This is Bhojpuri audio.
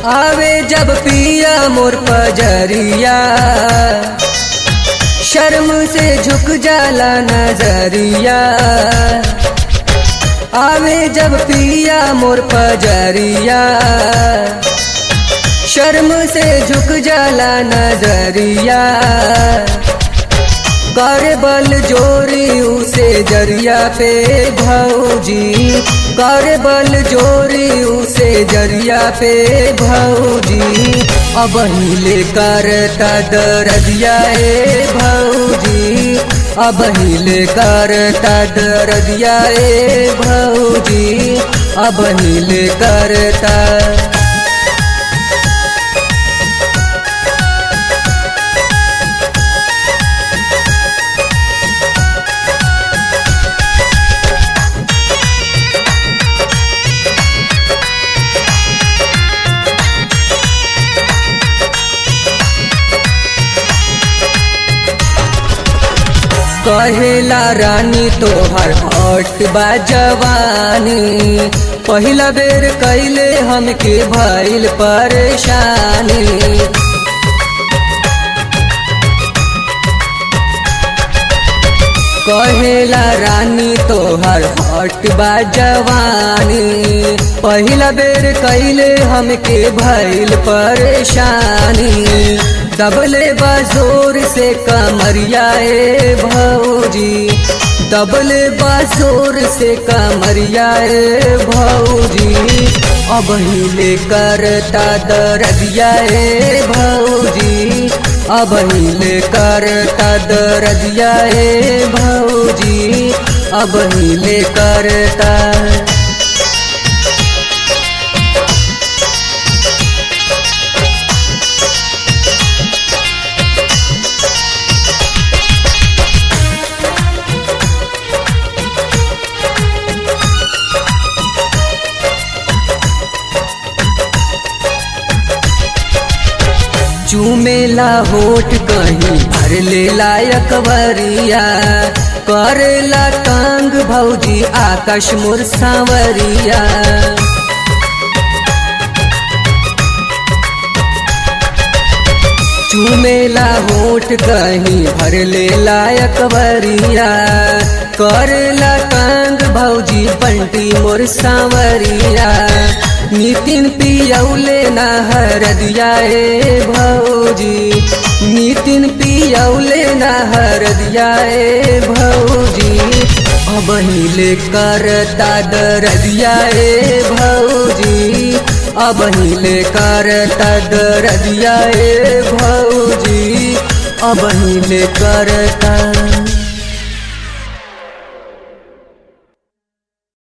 आवे जब पिया मोर पजरिया शर्म से झुक जाला नजरिया आवे जब पिया मोर पजरिया शर्म से झुक जाला नजरिया कर बल जोरी उसे जरिया पे भौजी कर बल जोरी उसे जरिया पे भौजी अब हिले करता दरदिया ए भौजी अब हिले करता दरदिया ए भौजी अब हिले करता कहेला रानी तोहर हट बा जवानी पहिला बेर कैले हमके भइल परेशानी कहेला रानी तोहर हट बा जवानी पहिला बेर कैले हमके भइल परेशानी दबले बाजोर से कमरिया ए भौजी दबले बाजोर से कमरिया ए भौजी अब हिले करता दरदिया ए भौजी अब हिले करता दरदिया ए भौजी अब हिले करता चूमेला होठ कहीं भर ले लायक वरिया करेला तंग भौजी आकाश मोर सांवरिया चूमेला होठ कहीं भर ले लायक वरिया करेला तंग भौजी बंटी मोर सांवरिया नितिन पियौले नहर दिया ए भौजी नितिन पियौले नहर दिया ए भौजी अब हिले करता दरदिया ए भौजी अब हिले करता दरदिया ए भौजी अब हिले करता